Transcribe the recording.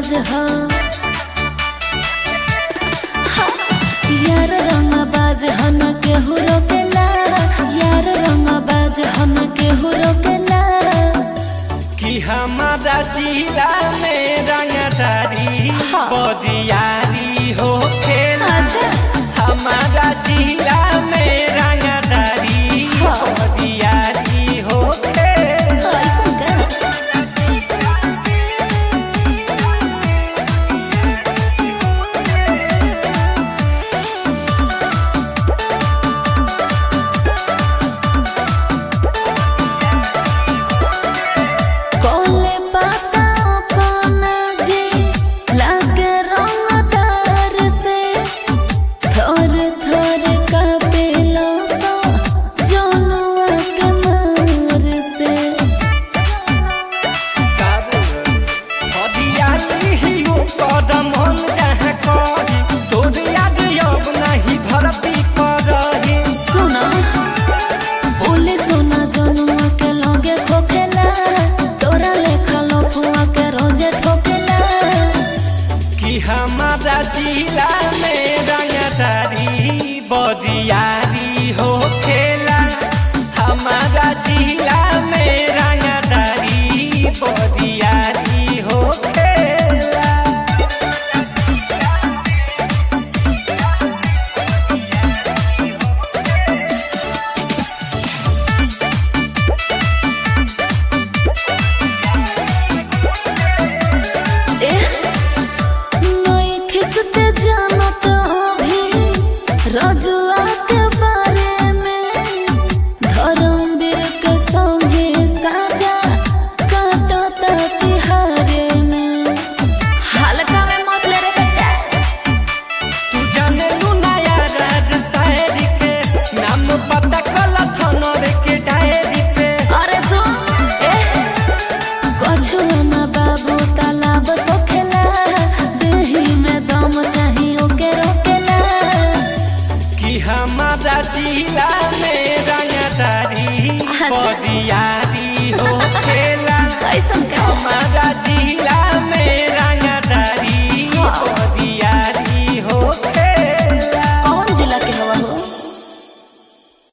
बाज हो यार रंग बाज हो न केहू रोकेला यार रंग बाज हो न केहू रोकेला कि हमारा जिला में रंगदारी हाँ। बदियारी हो खेला अच्छा हमारा जिला में रंगदारी हाँ। बदियारी हो खेला ऐसा कर कोले पाता पाना जे लागे रंगदार से थोर थोर का पेलो सो जोनुआ के मार से काबू बदियारी ही हो कदम हम जहाँ कही तोर याद अब नहीं धरती पर रही सुना बोले सोना जोनुआ के लगे खोखेला तोरा लेखा लफुआ के रोजे ठोकेला कि हमारा जिला में रंगदारी बदियारी हो खेला हमारा जिला में रंगदारी बदियारी हो खेला नई खिसते जानत भी रजुआ के बारे में धर्मवीर के संगे साजा काटता तिहारे में हल्का में मत ले रे बेटा तू जाने लू नया राज शायरी के नाम पता कल थनर के डायरी पे अरे सुन ए कछु ना बाबू तालाब सोखेला देही में दम चाहिए के रोकेला कि हमारा जिला में रंगदारी अच्छा। बदियारी हो खेला कैसन का हमारा जिला में